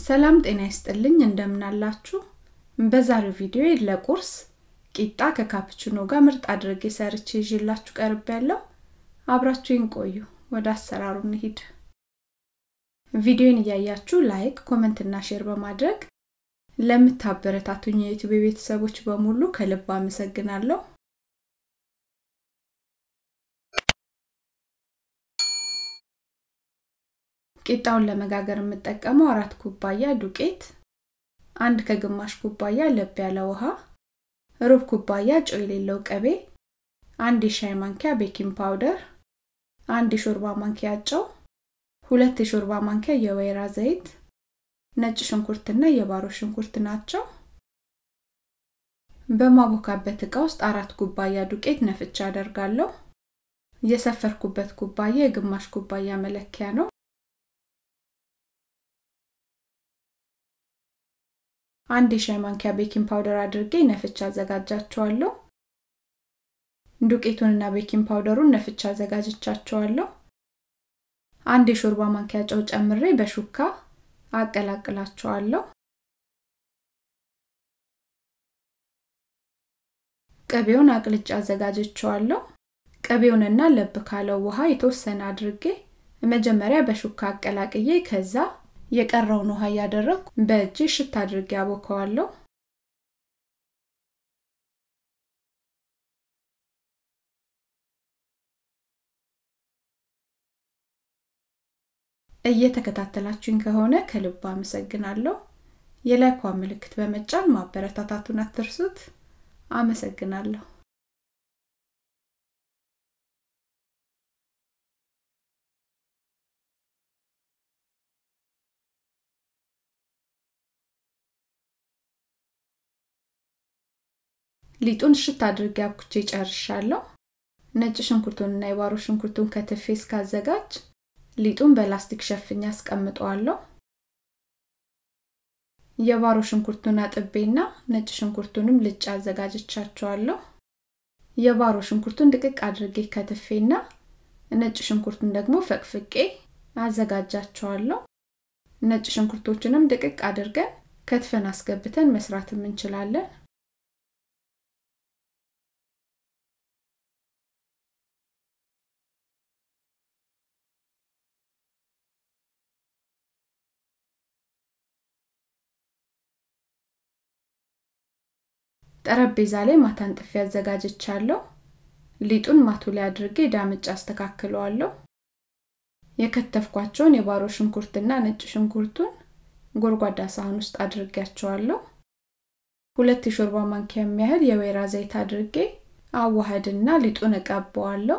ሰላም ጤና ይስጥልኝ እንደምናላችሁ በዛሬው ቪዲዮ ለቁርስ ቂጣ ከካፕችኖ ጋር ምርጥ አድርጌ ሰርቼ ይዤላችሁ ቀርብ ያለው አብራችሁን ቆዩ ወደ አሰራሩ እንሂድ ቪዲዮን እያያችሁ ላይክ ኮመንት እና ሼር በማድረግ ለምታበረታቱኝ የዩቲዩብ ቤተሰቦች በሙሉ ከልብ አመሰግናለሁ ቂጣውን ለመጋገር የምጠቀመው አራት ኩባያ ዱቄት አንድ ከግማሽ ኩባያ ለብ ያለ ውሃ ሩብ ኩባያ ጨው የሌለው ቅቤ አንድ የሻይ ማንኪያ ቤኪንግ ፓውደር አንድ የሾርባ ማንኪያ ጨው ሁለት የሾርባ ማንኪያ የወይራ ዘይት ነጭ ሽንኩርትና የባሮ ሽንኩርት ናቸው በማቦካበት እቃ ውስጥ አራት ኩባያ ዱቄት ነፍቻ አደርጋለሁ የሰፈርኩበት ኩባያ የግማሽ ኩባያ መለኪያ ነው አንድ የሻይ ማንኪያ ቤኪንግ ፓውደር አድርጌ ነፍቻ አዘጋጃቸዋለሁ ዱቄቱንና ቤኪንግ ፓውደሩን ነፍቻ አዘጋጅቻቸዋለሁ አንድ የሾርባ ማንኪያ ጨው ጨምሬ በሹካ አቀላቅላቸዋለሁ ቅቤውን አቅልጫ አዘጋጅቸዋለሁ ቅቤውንና ለብ ካለው ውሃ የተወሰነ አድርጌ መጀመሪያ በሹካ አቀላቅዬ ከዛ የቀረውን ውሃ እያደረግኩ በእጅ ሽት አድርጌ አቦከዋለሁ እየተከታተላችሁኝ ከሆነ ከልብ አመሰግናለሁ የላይኳ ምልክት በመጫን ማበረታታቱን አትርሱት አመሰግናለሁ ሊጡን ሽት አድርጌ አብኩቼ ጨርሻለሁ ነጭ ሽንኩርቱንና የባሮ ሽንኩርቱን ከትፌ እስካዘጋጅ ሊጡን በላስቲክ ሸፍኛ አስቀምጠዋለሁ የባሮ ሽንኩርቱን አጥቤና ነጭ ሽንኩርቱንም ልጭ አዘጋጅቻቸዋለሁ የባሮ ሽንኩርቱን ድቅቅ አድርጌ ከትፌና ነጭ ሽንኩርቱን ደግሞ ፈቅፍቄ አዘጋጃቸዋለሁ ነጭ ሽንኩርቶችንም ድቅቅ አድርገን ከትፈን አስገብተን መስራትም እንችላለን ጠረጴዛ ላይ ማታን ጥፊ አዘጋጅቻለሁ ሊጡን ማቱ ላይ አድርጌ ዳምጭ አስተካክለዋለሁ የከተፍኳቸውን የባሮ ሽንኩርትና ነጭ ሽንኩርቱን ጎርጓዳ ሳህን ውስጥ አድርጌያቸዋለሁ ሁለት የሾርባ ማንኪያ የሚያህል የወይራ ዘይት አድርጌ አዋህድና ሊጡን እቀባዋለሁ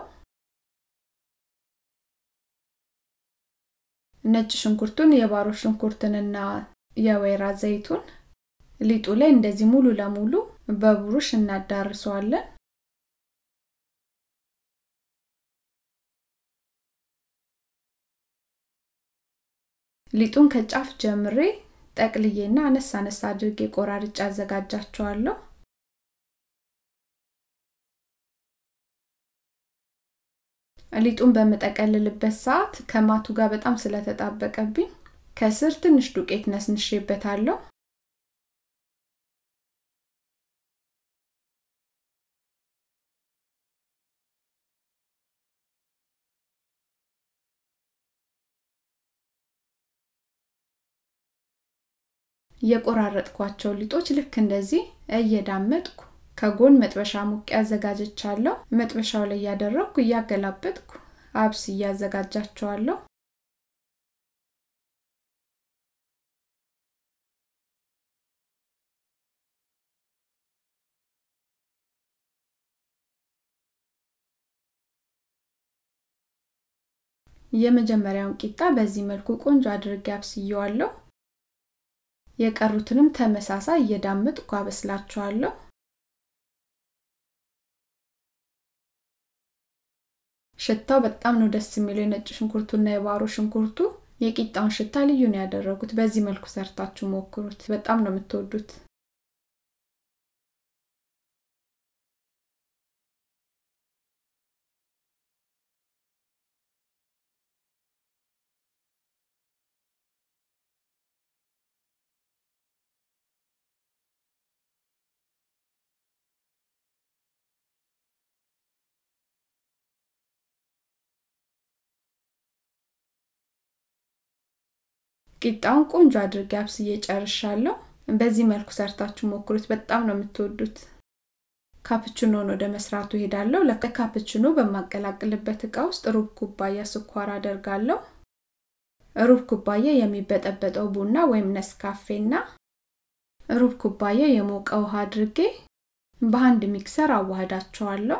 ነጭ ሽንኩርቱን የባሮ ሽንኩርትንና የወይራ ዘይቱን ሊጡ ላይ እንደዚህ ሙሉ ለሙሉ በብሩሽ እናዳርሰዋለን ሊጡን ከጫፍ ጀምሬ ጠቅልዬና አነስ አነስ አድርጌ ቆራርጬ አዘጋጃቸዋለሁ ሊጡን በምጠቀልልበት ሰዓት ከማቱ ጋር በጣም ስለተጣበቀብኝ ከስር ትንሽ ዱቄት ነስንሼበታለሁ የቆራረጥኳቸው ሊጦች ልክ እንደዚህ እየዳመጥኩ ከጎን መጥበሻ ሙቅ አዘጋጅቻለሁ መጥበሻው ላይ እያደረግኩ እያገላበጥኩ አብስ እያዘጋጃቸዋለሁ የመጀመሪያውን ቂጣ በዚህ መልኩ ቆንጆ አድርጌ አብስየዋለሁ የቀሩትንም ተመሳሳይ እየዳመጥኩ አበስላቸዋለሁ ሽታው በጣም ነው ደስ የሚለው የነጭ ሽንኩርቱና የባሮ ሽንኩርቱ የቂጣውን ሽታ ልዩ ነው ያደረጉት በዚህ መልኩ ሰርታችሁ ሞክሩት በጣም ነው የምትወዱት ቂጣውን ቆንጆ አድርጌ አብስዬ ጨርሻለሁ። በዚህ መልኩ ሰርታችሁ ሞክሩት፣ በጣም ነው የምትወዱት። ካፕችኖን ወደ መስራቱ ሄዳለሁ። ለካፕችኖ በማቀላቅልበት እቃ ውስጥ ሩብ ኩባያ ስኳር አደርጋለሁ። ሩብ ኩባያ የሚበጠበጠው ቡና ወይም ነስካፌና ሩብ ኩባያ የሞቀ ውሃ አድርጌ በአንድ ሚክሰር አዋህዳቸዋለሁ።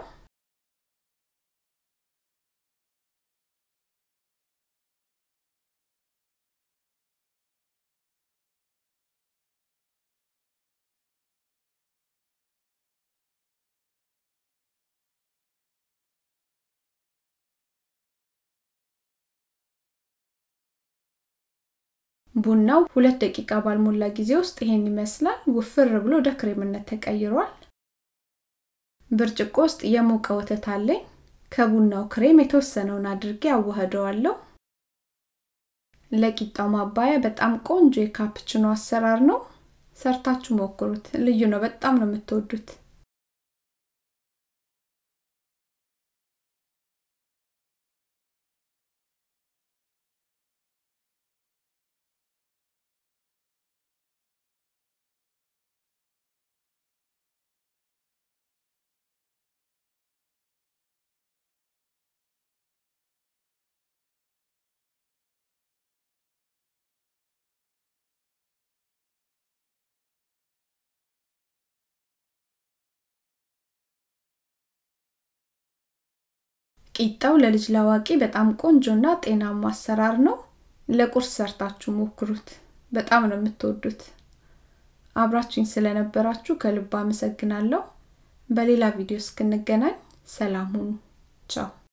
ቡናው ሁለት ደቂቃ ባልሞላ ጊዜ ውስጥ ይሄን ይመስላል። ውፍር ብሎ ወደ ክሬምነት ተቀይሯል። ብርጭቆ ውስጥ የሞቀ ወተት አለኝ። ከቡናው ክሬም የተወሰነውን አድርጌ አዋህደዋለሁ። ለቂጣው ማባያ በጣም ቆንጆ የካፕችኖ አሰራር ነው። ሰርታችሁ ሞክሩት። ልዩ ነው። በጣም ነው የምትወዱት። ቂጣው ለልጅ ላዋቂ በጣም ቆንጆና ጤናማ አሰራር ነው። ለቁርስ ሰርታችሁ ሞክሩት። በጣም ነው የምትወዱት። አብራችሁኝ ስለነበራችሁ ከልብ አመሰግናለሁ። በሌላ ቪዲዮ እስክንገናኝ ሰላም ሁኑ። ቻው